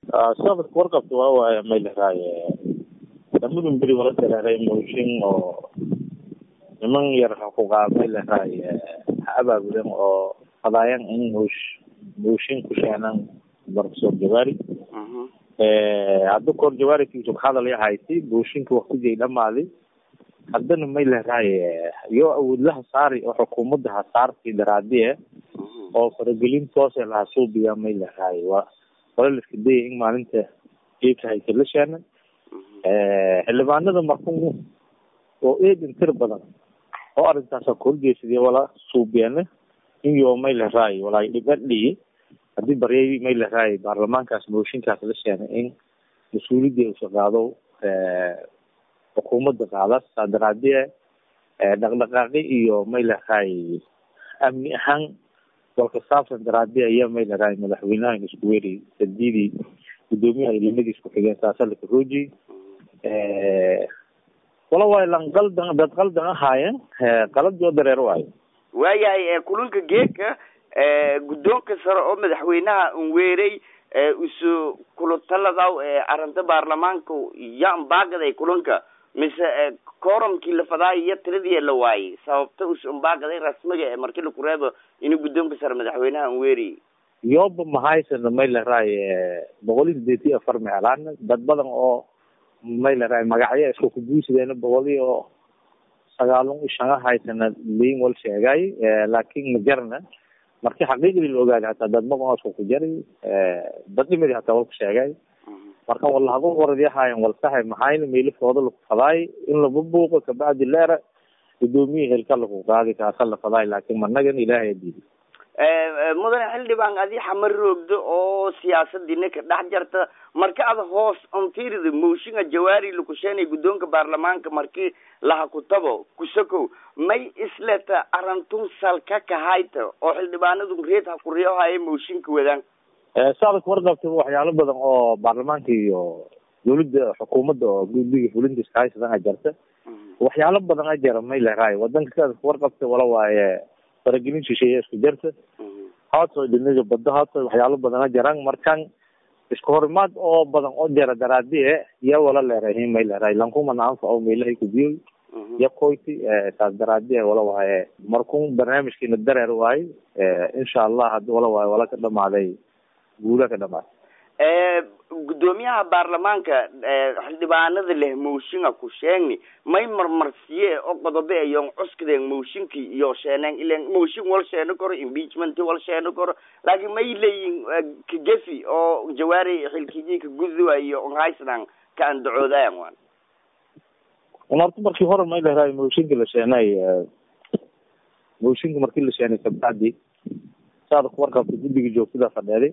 sababka warqabta waa waaya may lahaaye lamadun beri wala dareeray mooshin oo niman yar xuquuqa may lahaaye ha abaabulen oo qadaayan in moosh mooshin ku sheenan professor jawaari hadda koor jawaarikiisu ka hadal yahayti mooshinka waktigay dhamaaday haddana may lahaaye iyo awoodlaha saari oo xukuumadda ha saarti daraadiye oo faragelin toose laha suubiya may lahaaye waa wala la iska dayay in maalinta geedka haysa la sheena xildhibaanada markun oo eedan tir badan oo arrintaasa kahorjeesadiya wala suubiyeena in yo may lahaaye walaa dhibadhiyi haddii baryay may lahaaye baarlamaankaas mooshinkaas la sheena in mas-uuliyadii usa qaado xukuumadda qaada saa daraadie dhaqdhaqaaqi iyo may lahaaye amni ahaan walka saabsan daraadi ayaa may lahaaye madaxweynahan isku weeri sadidii gudoomiyaha ilimadiis ku xigeen saasa laka rooji wala waayo lan qaldan dad qaldan ahaayeen qaladoo dareer waayo waayahay kulanka geedka guddoonka sare oo madaxweynaha un weeray isu kulataladaw arrinta baarlamaanka yan baagaday kulanka mise corumkii la fadaayo iyo tiradii la waayey sababta usun baagaday rasmiga markii laku reebo inuu guddoonka sare madaxweynaha un weerayy yoba mahaysana may lahaaye boqol iyo sideed iyo afar meelaan dad badan oo may lahaaye magacyo isku kubuusideena boqol iyo sagaalun iyo shan haysana liin wal sheegay laakin majarna marki xaqiiqdii la ogaaday hataa dad badan oo isku ku jari dad dhimidi hataa walku sheegay marka walahago waradi ahaayen walsahay maxayna meelifooda laku fadaay in laba buuqo kabacdi leera gudoomiya helka laku qaadi kaasa la fadaay laakin managan ilaahay diidi mudane xildhibaan adi xamar roogdo oo siyaasadina ka dhex jarta marka ada hoos ontirida mooshinga jawaari lakusheenay guddoonka baarlamaanka markii laha kutabo kusakow may isleta arantun salka kahayta oo xildhibaanadu reed ha kuriyohaye mooshinka wadaan saada kuwarqabta waxyaalo badan oo baarlamaanka iyo dawladda xukuumadda oo guddiga fulinta iskahaysadan a jarta waxyaalo badan a jara may laraay wadanka saada kuwarqabta wala waaye faragelin shisheeye isku jarta haato dhinaga bada haato waxyaalo badan a jaraan markan isku horimaad oo badan oo jara daraadie ya wala leerahi may leerahay lankuma anfaco meelahay kudiyoy ya koyti saas daraadie wala waaye markun barnaamijkiina dareer waaye insha allah hadi wala waaye wala ka dhamaaday guula ka dhamaatay guddoomiyaha baarlamaanka xildhibaanada leh mooshinga ku sheegni may marmarsiye oo qodobe ayon cuskadeen mooshinkii iyo sheeneen ilen mooshin wal sheeno karo impeachment wal sheeno karo laakiin may leeyihin kagefi oo jawaari xilkiji ka gudwa iyo onhaysnan ka andacoodayan wan un horta markii hore may lehraay mooshinka la sheenay mooshinka markii la sheenay kabacdi saada kuwarqabta guddiga joogtada fadheeday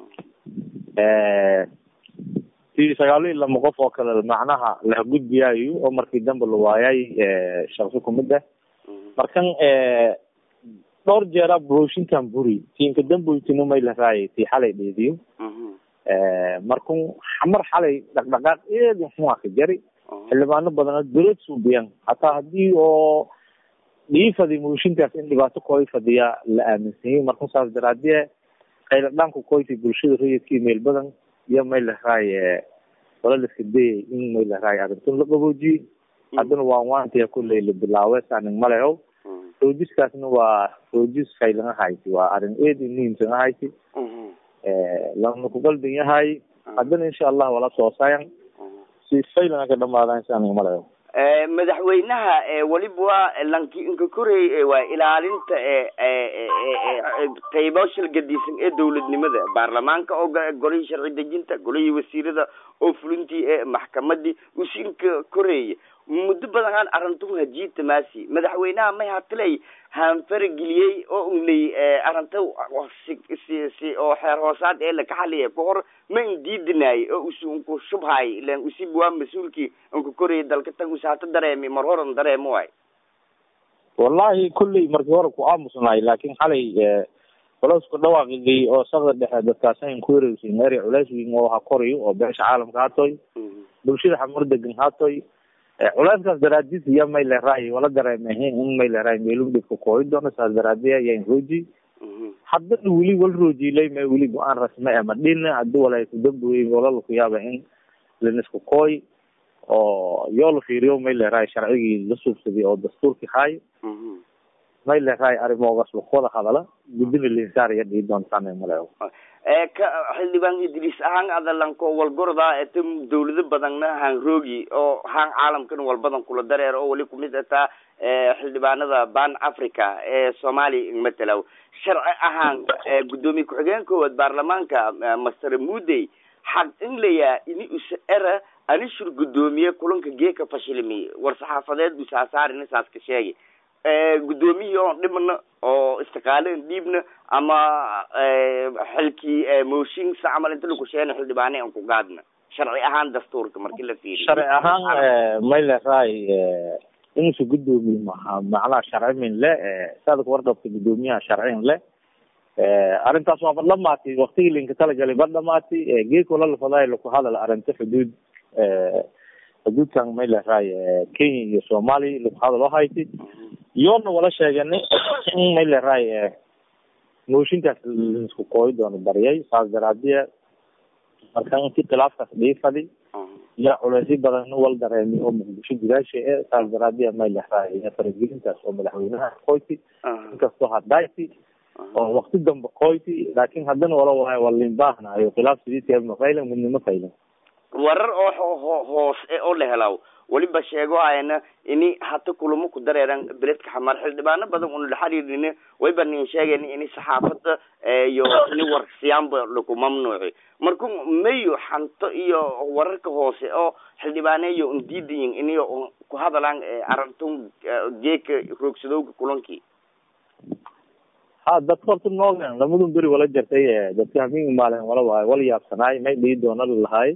si sagaalo iyo lama qof oo kale macnaha la gudbiyaayo oo markii dambe la waayay shaqsi kumid ah markan dhowr jeera booshinkan buri tiinka damboytino may lahaaye tii xalay dheediyo markun xamar xalay dhaqdhaqaaq eedin xuma ka jari xildhibaano badana dowlad suubiyan hataa hadii oo dhiifadi mooshinkaas in dhibaato kooy fadhiya la aaminsanyay markun saas daraadie qayla dhanku koyti bulshada rayidkii meel badan iyo may lahaaye wala la iska dayay in may lahaaye arintun la qaboojiye haddana waan waantiya kulley la bilaawe saanin maleho roojiskaasna waa roojis faylan ahayti waa arin eedi muhiimsan ahayti lana ku qaldan yahay haddana insha allah wala soosayan si faylan ka dhamaadaan saanin maleho madaxweynaha weliba waa lanki inka koreey waa ilaalinta qeybo shilgadiisan ee dawladnimada baarlamaanka oo golihii sharci dejinta golihii wasiirada oo fulintii ee maxkamadii usi inka koreeya muddo badan aan arrintu hajiita maasi madaxweynaha may hatilay haanfarageliyey oo un ley arrinta si si oo xeer hoosaad ee laka xaliya ka hor ma in diidinaay oo usi unku shubhaay ilan usib waa mas-uulkii unka koraya dalka tan usi hata dareemi mar horan dareemo waay wallahi kulley markii hore ku aamusnaay laakin xalay colosku dhawaaqigay oo sakda dhexe dadkaasan ku wareegsin eri culeys weyn oo ha korayo oo beesha caalamka hatoy bulshada xamar degan hatoy culeyskaas daraadiis iyo may leraay wala dareemahin in may leraay meelun dhibka kooyi doono saas daraadiya yan hooji haddana weli wal roojilay ma weli go-aan rasme e ma dhina hadii walay kudamboyey walala ku yaaba in lanisku kooy oo yoo la fiiriyo may leerahay sharcigii la suubsaday oo dastuurkii haayo may leerahay arrimoogaas lakuwada hadala gudina linsaariya dhii doontaan male ka xildhibaan idriis ahaan adalanko walgoroda eta dawlado badanna haan roogi oo haan caalamkan walbadan kula dareer oo wali kumid ataa xildhibaanada ban africa ee soomaaliya matalaw sharci ahaan gudoomiye ku-xigeen koowaad baarlamaanka master mudey xaq in layaa ini usa era anishur gudoomiye kulanka geeka fashilmi war saxaafadeed usaasaarina saas ka sheegay guddoomiyihii oon dhibna oo istiqaalen dhiibna ama xilkii mooshin sa camal inta lakusheena xildhibaane aan ku gaadna sharci ahaan dastuurka marki la fiiriyo sharci ahaan may leerahay inuusa gudoomiye maha macnaha sharci min le saada ku warqabta gudoomiyaha sharcin le arrintaas waa ba dhamaatay waktigii linka talagalay ba dhamaatay geeko lalafadaay laku hadal arrinta xuduud xuduudkan may leerahay kenya iyo soomaaliya laku hadal oo hayti yoona wala sheeganay in may leerahay mooshinkaas laisku kooyi doono baryay saas daraadiya marka intii khilaafkaas dhiifadi yaa culeysyo badan wal dareemi oo muqdisho gudaasha e saas daraadiya may leerahay faragelintaas oo madaxweynaha koyti inkastoo hadhayti oo wakti dambe koyti laakin haddana wala waay walin baahnayo khilaaf sidiitia mafaylan midnimo faylan warar oo hoos oo la helaw weliba sheego ayna ini hata kulamo ku dareeran beledka xamar xildhibaano badan una la xiriirin wayba nin sheegen ini saxaafada iyo ini warsiyaanba laku mamnuuci marku mayo xanto iyo wararka hoose oo xildhibaaneyo undiidayin ini ku hadalaan arintun geeka roogsadowga kulankii ha dadka horta noogan lamadun beri wala jartay dadka hamingi maalin wala waayo wala yaabsanaay may dhii doona lalahay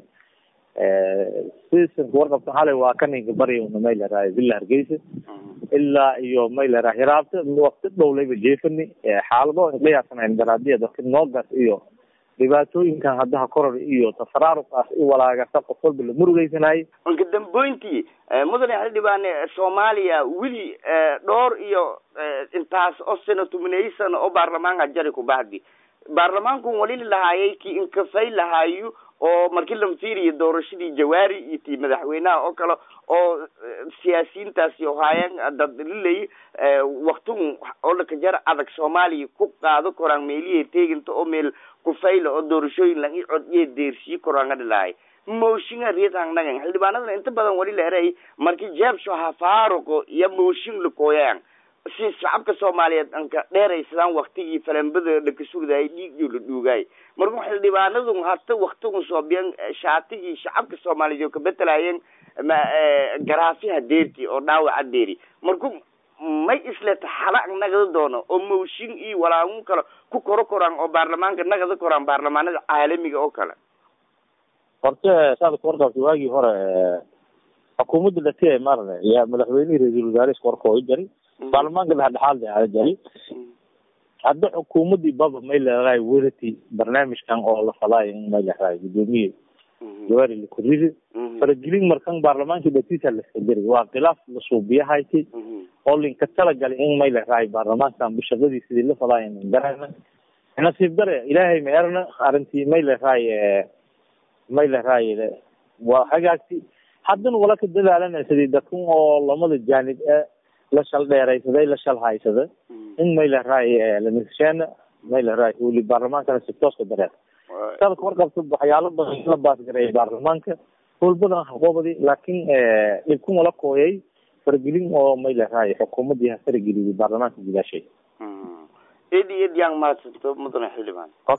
sisan kuwarqabta xalay waa ka ninka barya una may lerahay villa hargeysa ilaa iyo may lerahay hiraabta wakti dhowlayba jeefani xaalado la yaabsanayn daraadiya dadka noogaas iyo dhibaatooyinkan haddaha koror iyo tafaraaruqaas i walaagasa qof walba la murugeysanayay anka damboyntii mudane xildhibaane soomaaliya weli dhowr iyo intaas oo sano tumaney sano oo baarlamaanka jari kubahdi baarlamaanku wali lahaayay ki inkafay lahaayo oo markii la fiiriyo doorashadii jawaari iyo tii madaxweynaha oo kale oo siyaasiyiintaasi haayeen dad lilay waktigun oo lakajar adag soomaaliya ku qaado koraan meelihi teeginta oo meel kufayla oo doorashooyin lang i cod iyo deersii koraan adhilahay mooshinga riitan nagan xildhibaanadana inta badan wali la eray markii jeebsho ha faaruqo iyo mooshin lakooyaan si shacabka soomaaliyeed anka dheeraysadaan waktigii falambada lakasugdaay dhiig iyo la dhuugaay marku xildhibaanadu hata waktigun soobiyan shaatigii shacabka soomaaliyeed oo kabetelaayeen ma garaafiha deerti oo dhaawaca deeri marku may isleta xala nagada doono oo mooshin iyo walaagun kale ku koro koraan oo baarlamaanka nagada koraan baarlamaanada caalamiga oo kale horte saada kuwarqabta waagii hore xukuumadda dhati marne yaa madaxweynihii ra-iisul wasaare isku warkooyi jari baarlamaanka dhexdhexaad aada jari hadda xukuumadii baba may leedahay werati barnaamijkan oo la falaayo in may leedahay gudoomiye jawaari lakuridi faragelin markan baarlamaankii dhatiisa laskajari waa khilaaf la suubiyahayti oo linka talagalay in may leedahay baarlamaankan bishaqadii sidii la falaayo in garana nasiib dare ilaahay ma erna arrintii may leedahay may leedahay waa hagaagti haddana wala ka dadaalana sidii dadkan oo lamada jaanib e la shal dheeraysaday la shal haysada in may leedahay lanisheena may leedahay weli baarlamaankana si tooska dareer sada kawarqabta waxyaalo badan la baasgareeyay baarlamaanka howl badan haqoobadi laakin dhibkan wala kooyay faragelin oo may leedahay xukuumadii ha farageliyay baarlamaanka gudaashay edi edi yang mahadsanto mudane xildhibaan